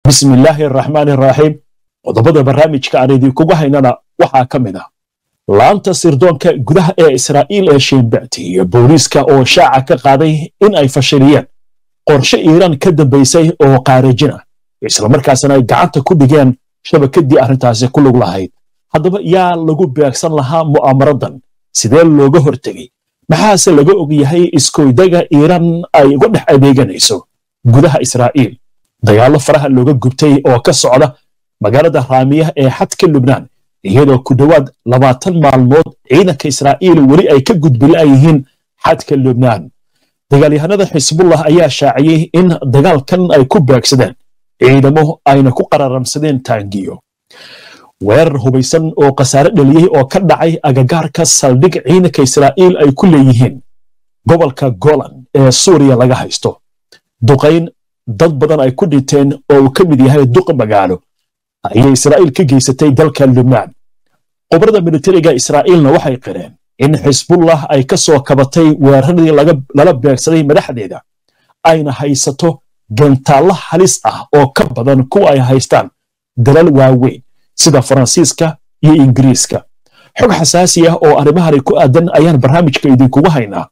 bismi illaahi araxmaani araxiim qodobada barnaamijka aan idinkugu haynana waxaa ka mid ah laanta sirdoonka gudaha ee israa'iil ee shiinbacti iyo booliiska oo shaaca ka qaaday in ay fashiliyeen qorshe iiraan ka dambaysay oo qaarajin ah islamarkaasna ay gacanta ku dhigeen shabakadii arrintaasi ku lug lahayd haddaba yaa lagu beegsan lahaa mu'aamaradan sidee looga hortegey maxaase laga og yahay iskoydaga iiraan ay uga dhex adeeganayso gudaha israa'iil dagaallo faraha looga gubtay oo ka socda magaalada raamiya ee xadka lubnaan iyadoo ku dhowaad labaatan maalmood ciidanka israa'iil weli ay ka gudbila'yihiin xadka lubnaan dagaalyahanada xisbullah ayaa shaaciyey in dagaalkan ay ku beegsadeen ciidamo ayna ku qararamsadeen taangiyo weerar hubaysan oo khasaare dhaliyey oo ka dhacay agagaarka saldhig ciidanka israa'iil ay ku leeyihiin gobolka golan ee suuriya laga haysto duqayn dad badan ay ku dhinteen oo uu ka mid yahay duqa magaalo ayay israa'iil ka geysatay dalka lubnaan qobrada militariga israa'iilna waxay qireen in xisbullah ay ka soo kabatay weeraradii lala beegsaday madaxdeeda ayna haysato gantaallo halis ah oo ka badan kuwa ay haystaan dalal waaweyn sida faransiiska iyo ingiriiska xog xasaasi ah oo arrimahani ku aadan ayaan barnaamijka idinkugu haynaa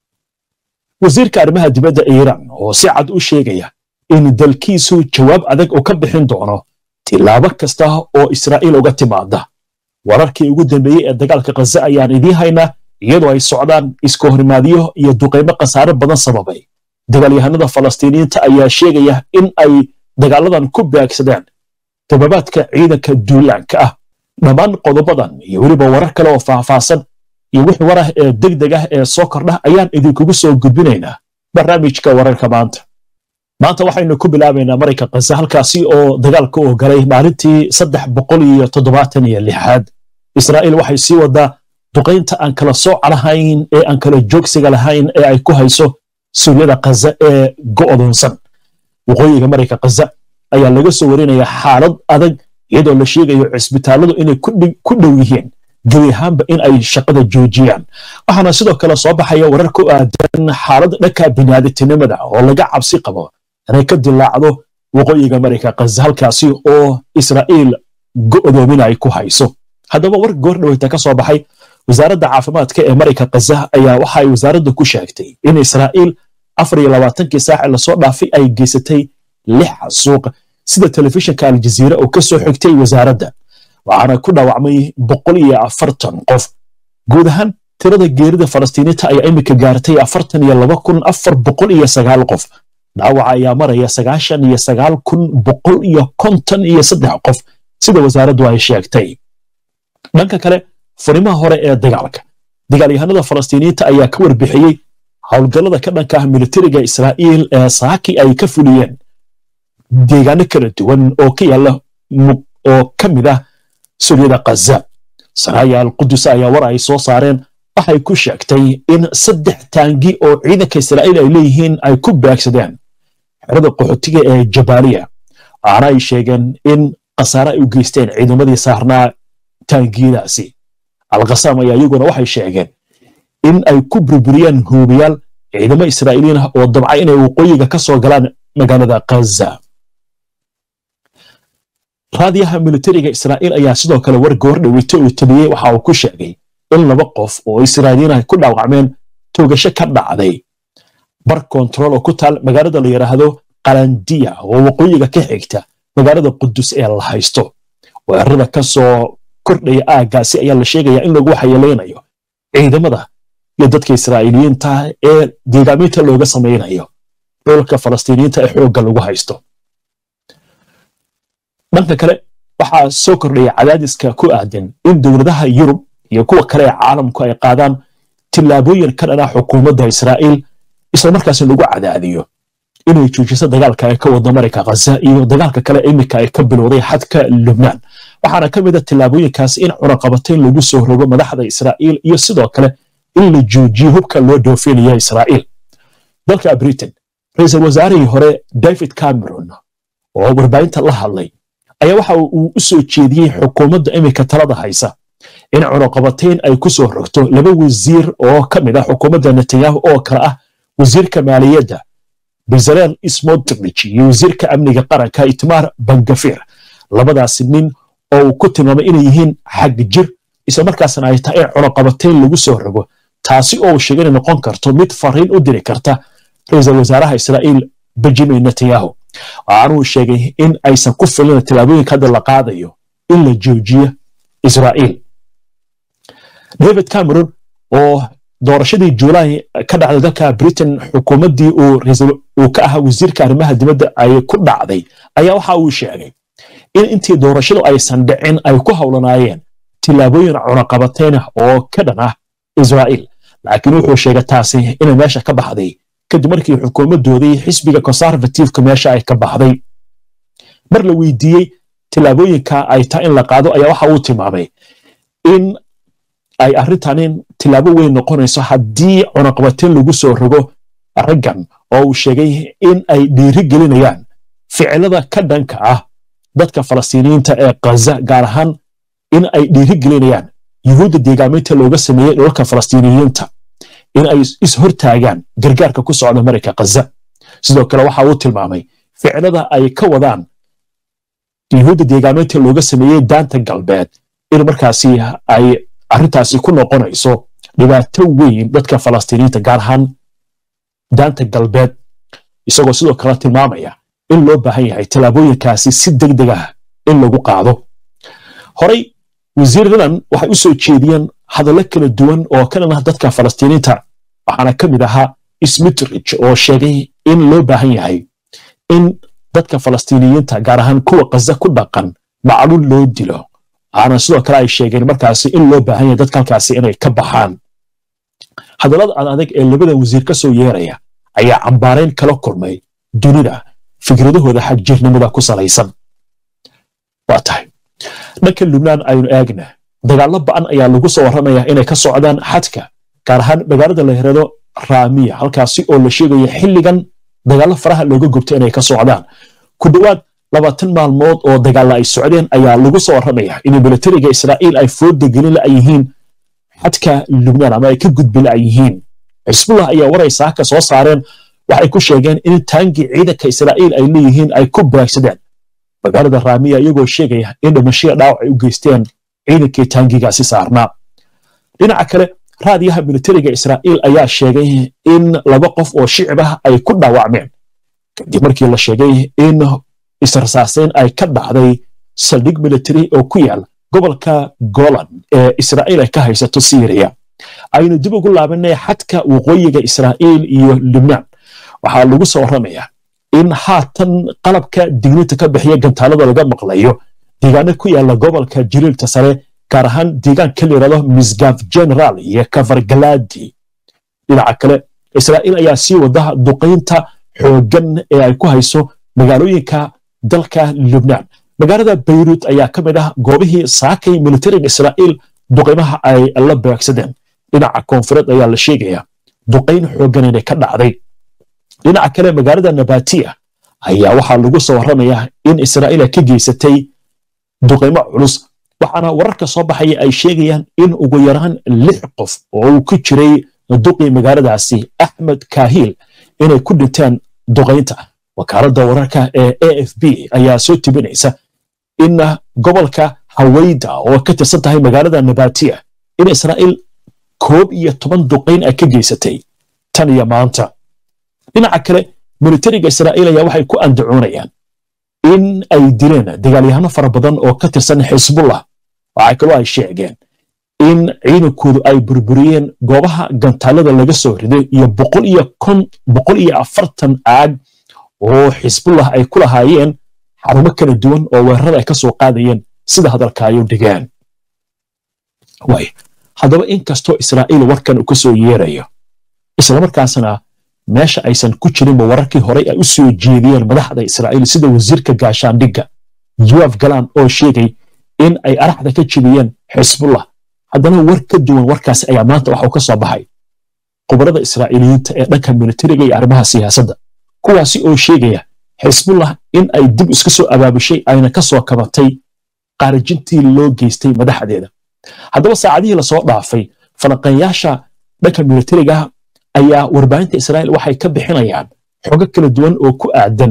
wasiirka arrimaha dibadda iiraan oo si cad u sheegaya in dalkiisu jawaab adag uu ka bixin doono tilaabo kasta oo israa'iil uga timaada wararkii ugu dambeeyey ee dagaalka khaza ayaan idiin haynaa iyadoo ay socdaan iska horimaadyo iyo duqaymo khasaare badan sababay dagaalyahanada falastiiniyiinta ayaa sheegaya in ay dagaaladan ku beegsadeen gababaadka ciidanka duulaanka ah dhammaan qodobadan iyo weliba warar kale oo faahfaahsan iyo wix warah ee degdeg ah ee soo kordha ayaan idinkugu soo gudbinaynaa barnaamijka wararka maanta maanta waxaynu ku bilaabaynaa marayka khaza halkaasi oo dagaalka uu galay maalintii saddex boqol iyo toddobaatan iyo lixaad israa'iil waxay sii wadaa duqaynta aan kala sooca lahayn ee aan kala joogsiga lahayn ee ay ku hayso suryada khaza ee go'doonsan waqooyiga marayka khaza ayaa laga soo warinayaa xaalad adag iyadoo la sheegayo cisbitaalladu inay ku dhow yihiin gebi ahaanba in ay shaqada joojiyaan waxaana sidoo kale soo baxaya warar ku aadan xaalad dhanka biniaadamtinimada oo laga cabsi qabo inay ka dilaacdo waqooyiga marayka khaza halkaasi oo israa'iil go'doomina ay ku hayso haddaba war goor dhaweyta ka soo baxay wasaaradda caafimaadka ee marayka khaza ayaa waxa ay wasaaradda ku sheegtay in israa'iil afar iyo labaatankii saaci lasoo dhaafay ay geysatay lix suuq sida telefishinka aljaziira oo ka soo xigtay wasaaradda waxaana ku dhaawacmay boqol iyo afartan qof guud ahaan tirada geerida falastiiniinta ayaa iminka gaartay afartan iyo laba kun afar boqol iyo sagaal qof dhaawaca ayaa maraya sagaashan iyo sagaal kun boqol iyo konton iyo saddex qof sida wasaaraddu ay sheegtay dhanka kale furimaha hore ee dagaalka dagaalyahanada falastiiniyiinta ayaa ka warbixiyey howlgallada ka dhanka ah militariga israa'iil ee saaki ay ka fuliyeen deegaano kala duwan oo ka yaalla oo ka mid ah suryada khaza saraaya alqudus ayaa war ay soo saareen waxay ku sheegtay in saddex taangi oo ciidanka israa'iil ay leeyihiin ay ku beegsadeen xerada qaxootiga ee jabaaliya waxaana ay sheegeen in khasaare ay u geysteen ciidamadii saarnaa taangiyadaasi alkhasaam ayaa iyaguna waxay sheegeen in ay ku burburiyeen huubayaal ciidamo israa'iiliin ah oo dabca inay waqooyiga ka soo galaan magaalada khaza raadiyaha militariga israa'iil ayaa sidoo kale war goor dhaweyto uu tabiyey waxa uu ku sheegay in laba qof oo israa'iiliin ah ku dhaawacmeen toogasho ka dhacday bar kontarool oo ku taal magaalada la yidhaahdo qalandiya oo waqooyiga ka xigta magaalada qudus ee la haysto weerarada ka soo kordhaya aaggaasi ayaa la sheegayaa in lagu waxyeelaynayo ciidamada iyo dadka israa'iiliyiinta ee deegaaminta looga samaynayo dhulka falastiiniyiinta ee xoogga lagu haysto dhanka kale waxaa soo kordhaya cadaadiska ku aadan in dowladaha yurub iyo kuwa kale ee caalamku ay qaadaan tillaabooyin ka dhan ah xukuumadda israa'iil islamarkaasna lagu cadaadiyo inay joojiso dagaalka ay ka wado marayka khaza iyo dagaalka kale iminka ay ka bilowday xadka lubnaan waxaana ka mid a tillaabooyinkaasi in cunaqabatayn lagu soo rogo madaxda israa'iil iyo sidoo kale in la joojiyo hubka loo dhoofinaya israa'iil dalka britain ra-iisul wasaarihii hore david cameron oo warbaahinta la hadlay ayaa waxa uu u soo jeediyey xukuumadda iminka talada haysa in cunaqabatayn ay ku soo rogto laba wasiir oo ka mid ah xukuumadda netanyahu oo kale ah wasiirka maaliyadda bezalel smotrich iyo wasiirka amniga qaranka itmaar bangafir labadaasi nin oo uu ku tilmaamay inay yihiin xag jir isla markaasna ay tahay in cunuqabatayn lagu soo rogo taasi oo uu sheegay inay noqon karto mid fariin u diri karta ra-iisul wasaaraha israa'iil benjamin netanyahu waxaanuu sheegay in aysan ku filin tallaabooyinka hadda la qaadayo in la joojiyo israa'iil david cameron oo doorashadii juulaay ka dhacday dalka britain xukuumaddii uu ka ahaa wasiirka arrimaha dibadda ay ku dhacday ayaa waxa uu sheegay in intii doorashadu aysan dhicin ay ku howlanaayeen tillaabooyin cunaqabateyn ah oo ka dhan ah israa'iil laakiin wuxuu sheegay taasi inay meesha ka baxday kadib markii xukuumaddoodii xisbiga conservativeka meesha ay ka baxday mar la weydiiyey tillaabooyinka ay tahay in la qaado ayaa waxa uu tilmaamay in ay arrintanin tillaabo weyn noqonayso haddii cunaqabateyn lagu soo rogo raggan oo uu sheegay in ay dhiiri gelinayaan ficilada ka dhanka ah dadka falastiiniyiinta ee kaza gaar ahaan in ay dhiiri gelinayaan yuhuudda deegaaminta looga sameeyey dholalka falastiiniyiinta in ay is-hortaagaan gargaarka ku socda marayka kaza sidoo kale waxa uu tilmaamay ficilada ay ka wadaan yuhuudda deegaaminta looga sameeyey daanta galbeed in markaasi ay arrintaasi ku noqonayso dhibaato weyn dadka falastiiniyiinta gaar ahaan daanta galbeed isagoo sidoo kale tilmaamaya in loo baahan yahay tallaabooyinkaasi si deg deg ah in lagu qaado horey wasiiradan waxay u soo jeediyeen hadallo kala duwan oo ka dhan ah dadka falastiiniinta waxaana ka mid ahaa smitrich oo sheegay in loo baahan yahay in dadka falastiiniyiinta gaar ahaan kuwa kaza ku dhaqan macluul loo dilo waxaana sidoo kale ay sheegeen markaasi in loo baahan yahay dadka halkaasi inay ka baxaan hadallada ad adag ee labada wasiir ka soo yeeraya ayaa cambaarayn kala kulmay dunida fikradahooda xagjirnimada ku salaysan waa tahay dhanka lubnaan aynu eegna dagaallo ba'an ayaa lagu soo warramayaa inay ka socdaan xadka gaar ahaan magaalada la yirahdo raamiya halkaasi oo la sheegaya xilligan dagaallo faraha looga gubto inay ka socdaan ku dhowaad labaatan maalmood oo dagaalla ay socdeen ayaa lagu soo warramaya in militariga israa'iil ay fooda gelin la yihiin xadka lubnaan ama ay ka gudbi la yihiin xisbullah ayaa waraysaa ka soo saareen waxay ku sheegeen in taangii ciidanka israa'iil ay leeyihiin ay ku baagsadeen magaalada raamiya iyagoo sheegaya in dhimashaya dhaawac ay u geysteen ciidankii taangigaasi saarnaa dhinaca kale raadiyaha militariga israa'iil ayaa sheegay in laba qof oo shicib ah ay ku dhaawacmeen kadib markii la sheegay in israsaaseyn ay ka dhacday saldhig military oo ku yaal gobolka golan ee israa'iil ay ka haysato syriya aynu dib ugu laabanay xadka waqooyiga israa'iil iyo lubnaan waxaa lagu soo warramayaa in haatan qalabka digninta ka bixiya gantaalada laga maqlayo deegaano ku yaala gobolka jiriilta sare gaar ahaan deegaanka la yidhahdo misgaf general iyo kafargaladi dhinaca kale israa'iil ayaa sii wada duqaynta xooggan ee ay ku hayso magaalooyinka dalka lubnaan magaalada bayrut ayaa ka mid ah goobihii saakay militariga israa'iil duqaymaha ay la beegsadeen dhinaca koonfureed ayaa la sheegaya duqayn xooggan inay ka dhacday dhinaca kale magaalada nabatiya ayaa waxaa lagu soo warramayaa in israa'iil ay ka geysatay duqaymo culus waxaana wararka soo baxaya ay sheegayaan in ugu yaraan lix qof oo uu ku jiray duqii magaaladaasi axmed kahiil inay ku dhinteen duqaynta wakaaladda wararka ee a f b ayaa soo tibinaysa in gobolka hawayda oo ka tirsan tahay magaalada nabatiya in israa'iil koob iyo toban duqayn ay ka geysatay tan iyo maanta dhinaca kale militariga israa'iil ayaa waxay ku andacoonayaan in ay dileen dagaalyahano fara badan oo ka tirsan xisbullah waxaa kaloo ay sheegeen in ciidankoodu ay burburiyeen goobaha gantaalada laga soo riday iyo boqol iyo kon boqol iyo afartan aag oo xisbullah ay ku lahaayeen xarumo kala duwan oo weerarada ay ka soo qaadayeen sida hadalka ay u dhigeen way haddaba inkastoo israa'iil warkan uu ka soo yeerayo islamarkaasna meesha aysan ku jirinba wararkii horey ay u soo jeediyeen madaxda israa'iil sida wasiirka gaashaandhigga yoaf galan oo sheegay in ay araxda ka jibiyeen xisbullah haddana war ka duwan warkaasi ayaa maanta waxuu ka soo baxay khubarada israa'iiliyiinta ee dhanka militariga iyo arrimaha siyaasadda kuwaasi oo sheegaya xisbullah in ay dib iska soo abaabushay ayna ka soo kabatay qaarijintii loo geystay madaxdeeda haddaba saacadihii lasoo dhaafay falanqeeyaasha dhanka militariga ayaa warbaahinta israa'iil waxay ka bixinayaan xogo kala duwan oo ku aadan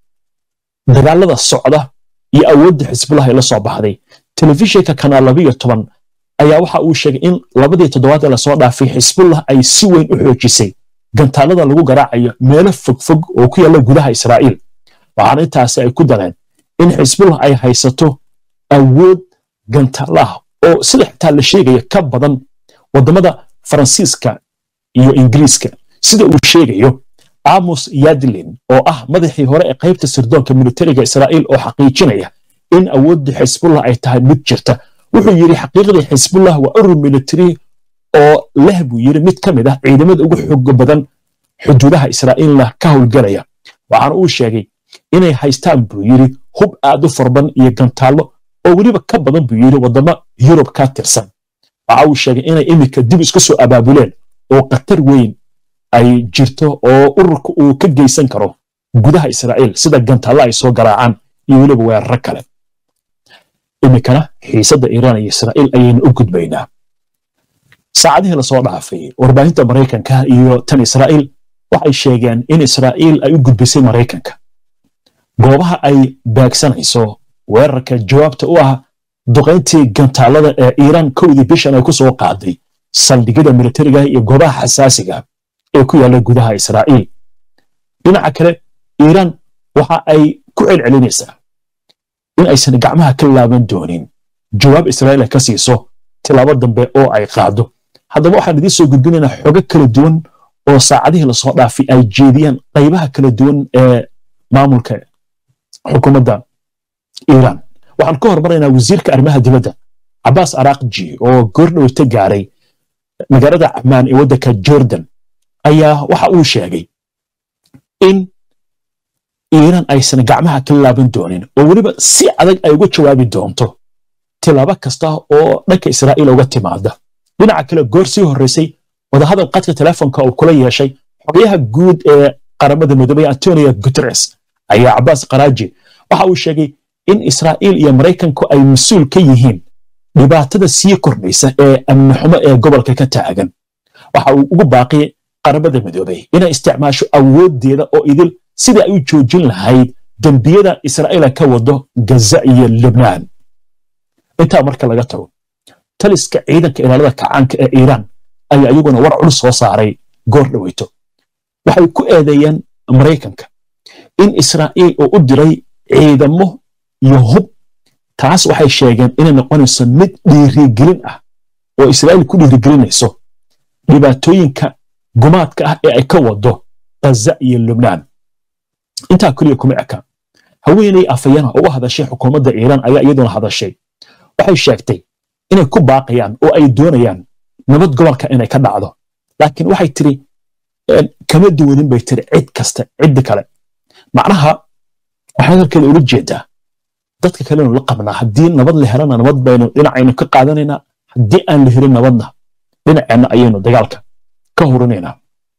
dagaalada socda iyo awoodda xisbullah ay la soo baxday telefishinka kanaal labiyo toban ayaa waxa uu sheegay in labadii toddobaad ee lasoo dhaafay xisbullah ay si weyn u xoojisay gantaalada lagu garaacayo meelo fogfog oo ku yaalla gudaha israa'iil waxaana intaasi ay ku dareen in xisbullah ay haysato awood gantaalo ah oo sida xitaa la sheegaya ka badan waddamada faransiiska iyo ingiriiska sida uu sheegayo amos yadlin oo ah madaxii hore ee qaybta sirdoonka militariga israa'iil oo xaqiijinaya in awoodda xisbullah ay tahay mid jirta wuxuu yidhi xaqiiqdii xisbullah waa urur militari oo leh buu yidhi mid ka mid ah ciidamada ugu xooga badan xuduudaha israa'iilna ka howlgelaya waxaana uu sheegay inay haystaan buu yidhi hub aad u farban iyo gantaallo oo weliba ka badan buu yidhi waddamo yurub ka tirsan waxa uu sheegay inay iminka dib isku soo abaabuleen oo khatar weyn ay jirto oo ururka uu ka geysan karo gudaha israa'iil sida gantaallo ay soo garaacaan iyo weliba weeraro kale iminkana xiisadda iiraan iyo israa'iil ayaynu u gudbaynaa saacadihii lasoo dhaafay warbaahinta maraykanka iyo tan israa'iil waxay sheegeen in israa'iil ay u gudbisay maraykanka goobaha ay baagsanayso weerarka jawaabta u ah duqayntii gantaalada ee iiraan kowdii bishan ay ku soo qaaday saldhigyada militariga iyo goobaha xasaasiga ee ku yaalla gudaha israa'iil dhinaca kale iiraan waxa ay ku celcelinaysaa in aysan gacmaha ka laaban doonin jawaab israa'iil ay ka siiso tilaabo dambe oo ay qaado haddaba waxaan idiin soo gudbinaynaa xogo kala duwan oo saacadihii lasoo dhaafay ay jeediyaan qaybaha kala duwan ee maamulka xukuumadda iiraan waxaan ka hormaraynaa wasiirka arrimaha dibadda cabbaas araaqji oo goordhowta gaaray magaalada camaan ee waddanka jordan ayaa waxa uu sheegay in iiraan aysan gacmaha ka laaban doonin oo weliba si adag ay uga jawaabi doonto tilaabo kasta oo dhanka israa'iil uga timaada dhinaca kale goor sii horraysay wadahadal qadka telefonka uu kula yeeshay xogayaha guud ee qaramada midoobay antonio guteres ayaa cabbaas karaaji waxa uu sheegay in israa'iil iyo maraykanku ay mas-uul ka yihiin dhibaatada sii kordhaysa ee amni xumo ee gobolka ka taagan waxa uu ugu baaqiyey qaramada midoobay inay isticmaasho awooddeeda oo idil sidai ay u joojin lahayd dembiyada israa'iila ka wado gaza iyo libnaan intaa marka laga tago taliska ciidanka ilaalada kacaanka ee iiraan ayaa iyaguna war culus soo saaray goor dhoweyto waxay ku eedeeyeen maraykanka in israa'iil uu u diray ciidamo iyo hub taas waxay sheegeen inay noqonayso mid dhiirigelin ah oo israa'iil ku dhiirigelinayso dhibaatooyinka gumaadka ah ee ay ka wado gaza iyo lubnaan intaa keliya kuma eka haweenay afayana uga hadashay xukuumadda iiraan ayaa iyaduna hadashay waxay sheegtay inay ku baaqayaan oo ay doonayaan nabad gobolka inay ka dhacdo laakiin waxay tiri kama duwanin bay tiri cid kasta ciddi kale macnaha waxay halkeeda ula jeedaa dadka kalenu la qabnaa haddii nabad la helana nabad baynu dhinacaynu ka qaadanaynaa haddii aan la helin nabadna dhinaceenna ayaynu dagaalka ka hurinaynaa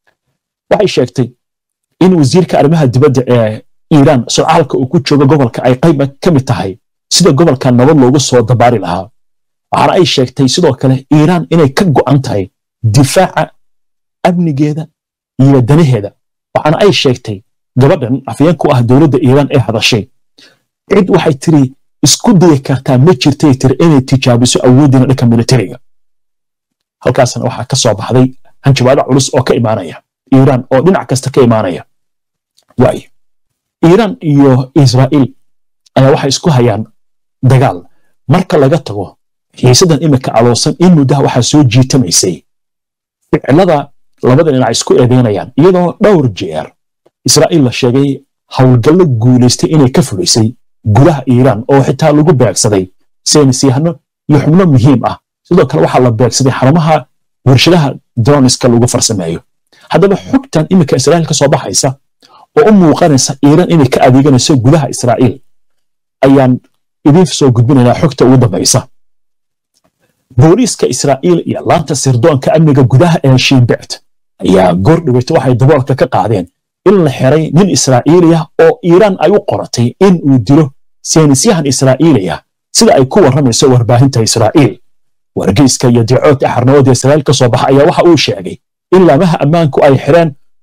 waxay sheegtay in wasiirka arrimaha dibadda ee iiraan socaalka uu ku joogo gobolka ay qayb ka mid tahay sida gobolka nabad loogu soo dabaari lahaa waxaana ay sheegtay sidoo kale iiraan inay ka go'an tahay difaaca amnigeeda iyo danaheeda waxaana ay sheegtay gabadhan afyeenku ah dowladda iiraan ee hadashay cid waxay tiri isku dayi kartaa ma jirtay tiri inay tijaabiso awooddiina dhanka militariga halkaasna waxaa ka soo baxday hanjabaado culus oo ka imaanaya iiraan oo dhinac kasta ka imaanaya waayo iiraan iyo israa'iil ayaa waxay isku hayaan dagaal marka laga tago xiisadan imika aloosan in muddaha waxaa soo jiitamaysay ficilada labada dhinac isku eedeynayaan iyadoo dhowr jeer israa'iil la sheegay howlgallo guulaystay inay ka fulisay gudaha iiraan oo xitaa lagu beegsaday saynisyahano iyo xubno muhiim ah sidoo kale waxaa la beegsaday xarumaha warshadaha droniska lagu farsameeyo haddaba xogtan iminka israa'iil ka soo baxaysa oo u muuqanaysa iiraan inay ka adeeganayso gudaha israa'iil ayaan idiin soo gudbinaynaa xogta ugu dambaysa booliiska israa'iil iyo laanta sirdoonka amniga gudaha ee shiinbect ayaa goor dhaweyta waxay daboolka ka qaadeen in la xiray nin israa'iiliya oo iiraan ay u qoratay in uu dilo saynisyahan israa'iiliya sida ay ku warramayso warbaahinta israa'iil wargeyska iyo dicoodka xarnawada israa'iil ka soo baxa ayaa waxa uu sheegay in laamaha ammaanku ay xireen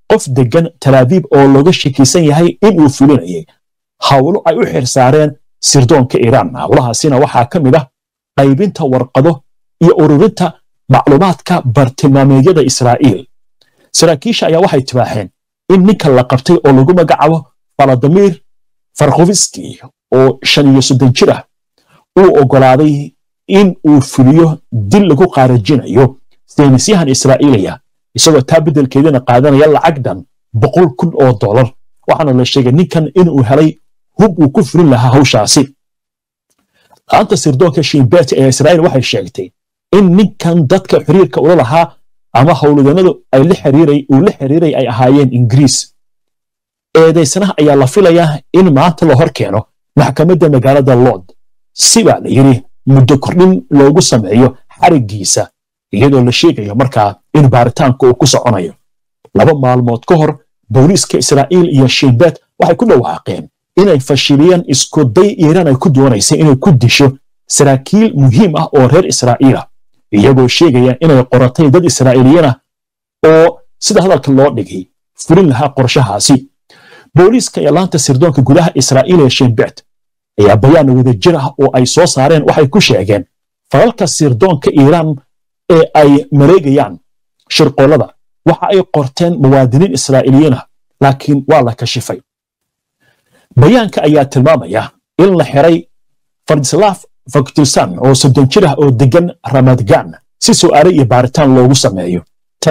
qof degan talaabiib oo looga shakiisan yahay inuu fulinayay howlo ay u xirsaareen sirdoonka iiraan howlahaasina waxaa ka mid ah qaybinta warqado iyo ururinta macluumaadka bartilmaameedyada israa'iil saraakiisha ayaa waxay tibaaxeen in ninka la qabtay oo lagu magacaabo faladimir farkhoviski oo shan iyo soddon jir ah uu oggolaaday in uu fuliyo dil lagu qaarajinayo saynisyahan israa'iiliya isagoo taa beddelkeedina qaadanaya lacag dhan boqol kun oo dollar waxaana la sheegay ninkan inuu helay hub uu ku fulin lahaa hawshaasi laanta sirdoonka shimbet ee israa'iil waxay sheegtay in ninkan dadka xiriirka ula lahaa ama howlwadanadu ay la xiriiray uu la xiriiray ay ahaayeen ingiriis eedaysanaha ayaa la filayaa in maanta la hor keeno maxkamadda magaalada lord si baa la yidhi muddo kordhin loogu sameeyo xariggiisa iyadoo la sheegayo markaa in baaritaanka uu ku soconayo laba maalmood ka hor booliiska israa'iil iyo shimbet waxay ku dhawaaqeen inay fashiliyeen iskuday iiraan ay ku doonaysay inay ku disho saraakiil muhiim ah oo reer israa'iila iyagoo sheegaya inay qoratay dad israa'iiliyiin ah oo sida hadalka loo dhigay fulin lahaa qorshahaasi booliiska iyo laanta sirdoonka gudaha israa'iil ee shimbet ayaa bayaan wadajir ah oo ay soo saareen waxay ku sheegeen falalka sirdoonka iiraan ee ay mareegayaan shirqollada waxa ay qorteen muwaadiniin israa'iiliyiin ah laakiin waa la kashifay bayaanka ayaa tilmaamaya in la xiray fardislaaf faktusan oo soddon jir ah oo degan ramadgan si su'aale iyo baaritaan loogu sameeyo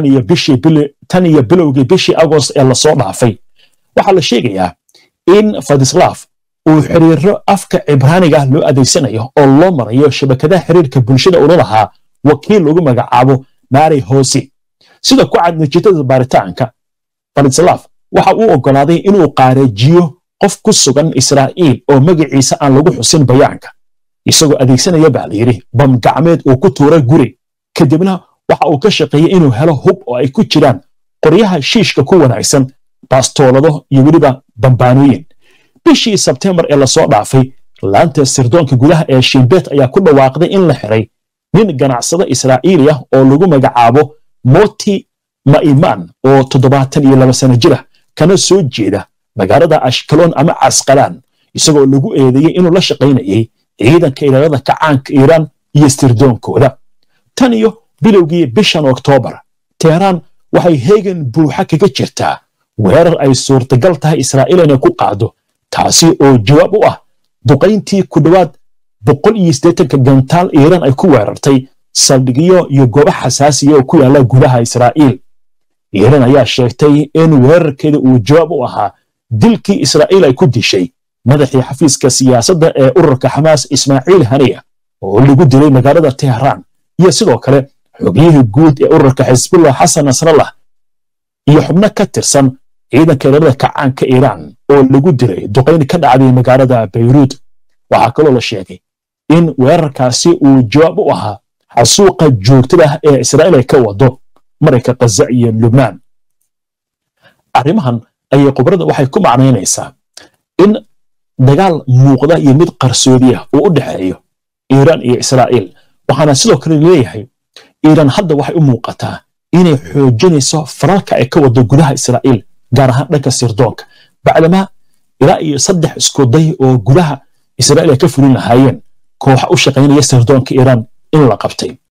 tan iyo bilowgii bishii agost ee lasoo dhaafay waxaa la sheegayaa in fadislaaf uu xiriiro afka cibraaniga loo adeegsanayo oo loo marayo shabakadaha xiriirka bulshada ula lahaa wakiil lagu magacaabo mari hosi sida ku cad natiijada baaritaanka fadislaaf waxa uu oggolaaday inuu qaareejiyo qof ku sugan israa'iil oo magaciisa aan lagu xusin bayaanka isagoo adeegsanaya baa layidhi bam gacmeed uu ku tuuray guri kadibna waxa uu ka shaqeeyey inuu helo hub oo ay ku jiraan qoryaha shiishka ku wanaagsan baastoolado iyo weliba bambaanooyin bishii sebtembar ee lasoo dhaafay laanta sirdoonka gudaha ee shimbet ayaa ku dhawaaqday in la xiray nin ganacsado israa'iili ah oo lagu magacaabo moti ma'iman oo toddobaatan iyo laba sano jir ah kana soo jeeda magaalada ashkaloon ama casqalaan isagoo lagu eedeeyey inuu la shaqaynayay ciidanka ilaalada kacaanka iiraan iyo sirdoonkooda tan iyo bilowgii bishan oktoobar teheraan waxay heegan buuxa kaga jirtaa weerar ay suurtagal tahay israa'iil inay ku qaado taasi oo jawaab u ah duqayntii ku dhowaad boqol iyo siddeetanka gantaal iiraan ay ku weerartay saldhigyo iyo goobo xasaasiya oo ku yaalla gudaha israa'iil iiraan ayaa sheegtay in weerarkeeda uu jawaab u ahaa dilkii israa'iil ay ku dishay madaxii xafiiska siyaasadda ee ururka xamaas ismaaciil haniya oo lagu dilay magaalada tehraan iyo sidoo kale xogyihii guud ee ururka xisbullah xasan nasrallah iyo xubno ka tirsan ciidanka ilaalada kacaanka iiraan oo lagu dilay duqayn ka dhacday magaalada bayruud waxaa kaloo la sheegay in weerarkaasi uu jawaab u ahaa xasuuqa joogtada ah ee israa'iil ay ka wado marayka khaza iyo lubnaan arrimahan ayay khubrada waxay ku macnaynaysaa in dagaal muuqda iyo mid qarsoodiya uu u dhexeeyo iiraan iyo israa'iil waxaana sidoo kale leeyahay iiraan hadda waxay u muuqataa inay xoojinayso falalka ay ka wado gudaha israa'iil gaar ahaan dhanka sirdoonka bacdamaa ilaa iyo saddex iskuday oo gudaha israa'iil ay ka fulin lahaayeen kooxa u shaqaynaya sirdoonka iiraan in la qabtay